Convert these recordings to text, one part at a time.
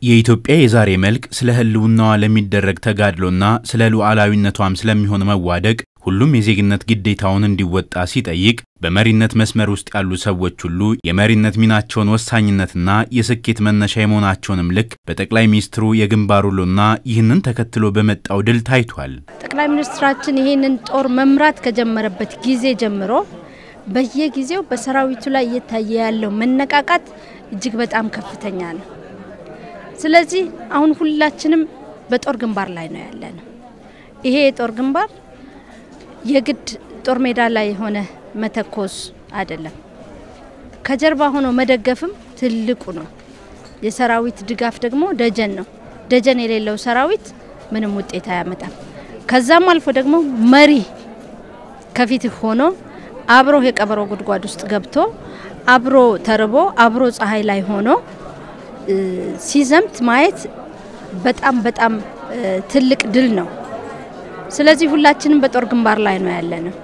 የኢትዮጵያ የዛሬ መልክ ስለ ሕልውናዋ ለሚደረግ ተጋድሎና ስለ ሉዓላዊነቷም ስለሚሆን መዋደቅ ሁሉም የዜግነት ግዴታውን እንዲወጣ ሲጠይቅ በመሪነት መስመር ውስጥ ያሉ ሰዎች ሁሉ የመሪነት ሚናቸውን ወሳኝነትና የስኬት መነሻ የመሆናቸውንም ልክ በጠቅላይ ሚኒስትሩ የግንባር ውሎና ይህንን ተከትሎ በመጣው ድል ታይቷል። ጠቅላይ ሚኒስትራችን ይህንን ጦር መምራት ከጀመረበት ጊዜ ጀምሮ በየጊዜው በሰራዊቱ ላይ እየታየ ያለው መነቃቃት እጅግ በጣም ከፍተኛ ነው። ስለዚህ አሁን ሁላችንም በጦር ግንባር ላይ ነው ያለነው። ይሄ የጦር ግንባር የግድ ጦር ሜዳ ላይ ሆነ መተኮስ አይደለም፣ ከጀርባ ሆኖ መደገፍም ትልቁ ነው። የሰራዊት ድጋፍ ደግሞ ደጀን ነው። ደጀን የሌለው ሰራዊት ምንም ውጤት አያመጣም። ከዛም አልፎ ደግሞ መሪ ከፊት ሆኖ አብሮ የቀበሮ ጉድጓድ ውስጥ ገብቶ አብሮ ተርቦ አብሮ ፀሐይ ላይ ሆኖ ሲዘምት ማየት በጣም በጣም ትልቅ ድል ነው። ስለዚህ ሁላችንም በጦር ግንባር ላይ ነው ያለነው።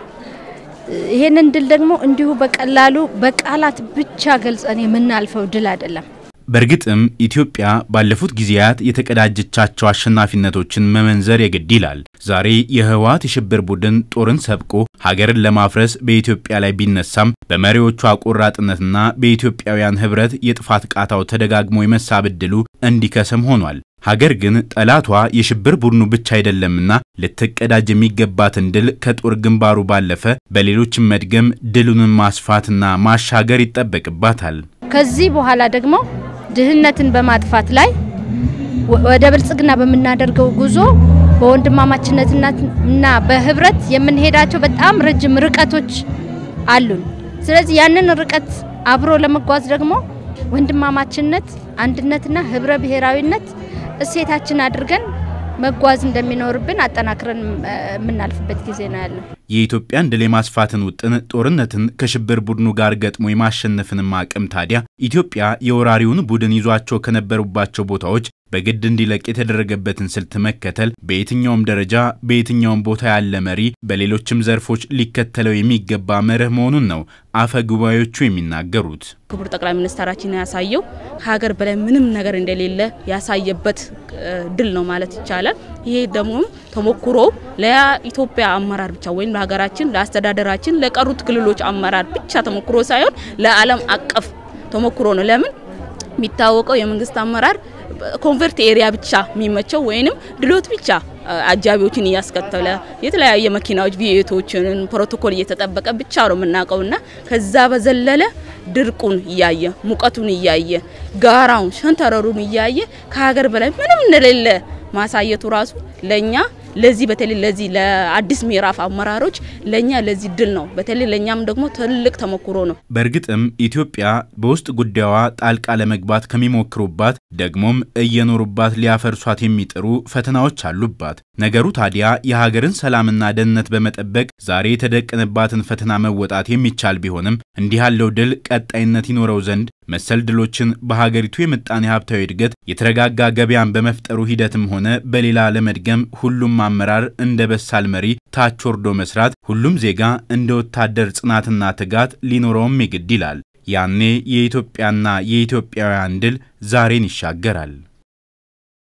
ይሄንን ድል ደግሞ እንዲሁ በቀላሉ በቃላት ብቻ ገልጸን የምናልፈው ድል አይደለም። በእርግጥም ኢትዮጵያ ባለፉት ጊዜያት የተቀዳጀቻቸው አሸናፊነቶችን መመንዘር የግድ ይላል። ዛሬ የህወሓት የሽብር ቡድን ጦርን ሰብቆ ሀገርን ለማፍረስ በኢትዮጵያ ላይ ቢነሳም በመሪዎቿ ቆራጥነትና በኢትዮጵያውያን ህብረት የጥፋት ቃታው ተደጋግሞ የመሳብ ዕድሉ እንዲከስም ሆኗል። ሀገር ግን ጠላቷ የሽብር ቡድኑ ብቻ አይደለምና ልትቀዳጅ የሚገባትን ድል ከጦር ግንባሩ ባለፈ በሌሎችም መድገም ድሉንን ማስፋትና ማሻገር ይጠበቅባታል። ከዚህ በኋላ ደግሞ ድህነትን በማጥፋት ላይ ወደ ብልጽግና በምናደርገው ጉዞ በወንድማማችነትና በህብረት የምንሄዳቸው በጣም ረጅም ርቀቶች አሉን። ስለዚህ ያንን ርቀት አብሮ ለመጓዝ ደግሞ ወንድማማችነት፣ አንድነትና ህብረ ብሔራዊነት እሴታችን አድርገን መጓዝ እንደሚኖርብን አጠናክረን የምናልፍበት ጊዜ ነው ያለው። የኢትዮጵያን ድል የማስፋትን ውጥን ጦርነትን ከሽብር ቡድኑ ጋር ገጥሞ የማሸነፍንም አቅም ታዲያ ኢትዮጵያ የወራሪውን ቡድን ይዟቸው ከነበሩባቸው ቦታዎች በግድ እንዲለቅ የተደረገበትን ስልት መከተል በየትኛውም ደረጃ በየትኛውም ቦታ ያለ መሪ በሌሎችም ዘርፎች ሊከተለው የሚገባ መርህ መሆኑን ነው አፈ ጉባኤዎቹ የሚናገሩት። ክቡር ጠቅላይ ሚኒስትራችን ያሳየው ከሀገር በላይ ምንም ነገር እንደሌለ ያሳየበት ድል ነው ማለት ይቻላል። ይሄ ደግሞ ተሞክሮ ለኢትዮጵያ አመራር ብቻ ወይም ለሀገራችን፣ ለአስተዳደራችን፣ ለቀሩት ክልሎች አመራር ብቻ ተሞክሮ ሳይሆን ለዓለም አቀፍ ተሞክሮ ነው። ለምን የሚታወቀው የመንግስት አመራር ኮንቨርት ኤሪያ ብቻ የሚመቸው ወይንም ድሎት ብቻ አጃቢዎችን እያስከተለ የተለያየ መኪናዎች ቪኤቶችን ፕሮቶኮል እየተጠበቀ ብቻ ነው የምናውቀውና ከዛ በዘለለ ድርቁን እያየ ሙቀቱን እያየ ጋራውን ሸንተረሩን እያየ ከሀገር በላይ ምንም እንደሌለ ማሳየቱ ራሱ ለኛ ለዚህ በተለይ ለዚህ ለአዲስ ምዕራፍ አመራሮች ለኛ ለዚህ ድል ነው። በተለይ ለኛም ደግሞ ትልቅ ተሞክሮ ነው። በእርግጥም ኢትዮጵያ በውስጥ ጉዳዩዋ ጣልቃ ለመግባት ከሚሞክሩባት ደግሞም እየኖሩባት ሊያፈርሷት የሚጥሩ ፈተናዎች አሉባት። ነገሩ ታዲያ የሀገርን ሰላምና ደህንነት በመጠበቅ ዛሬ የተደቀነባትን ፈተና መወጣት የሚቻል ቢሆንም እንዲህ ያለው ድል ቀጣይነት ይኖረው ዘንድ መሰል ድሎችን በሀገሪቱ የምጣኔ ሀብታዊ እድገት የተረጋጋ ገበያን በመፍጠሩ ሂደትም ሆነ በሌላ ለመድገም ሁሉም አመራር እንደ በሳል መሪ ታች ወርዶ መስራት፣ ሁሉም ዜጋ እንደ ወታደር ጽናትና ትጋት ሊኖረውም ይግድ ይላል። ያኔ የኢትዮጵያና የኢትዮጵያውያን ድል ዛሬን ይሻገራል።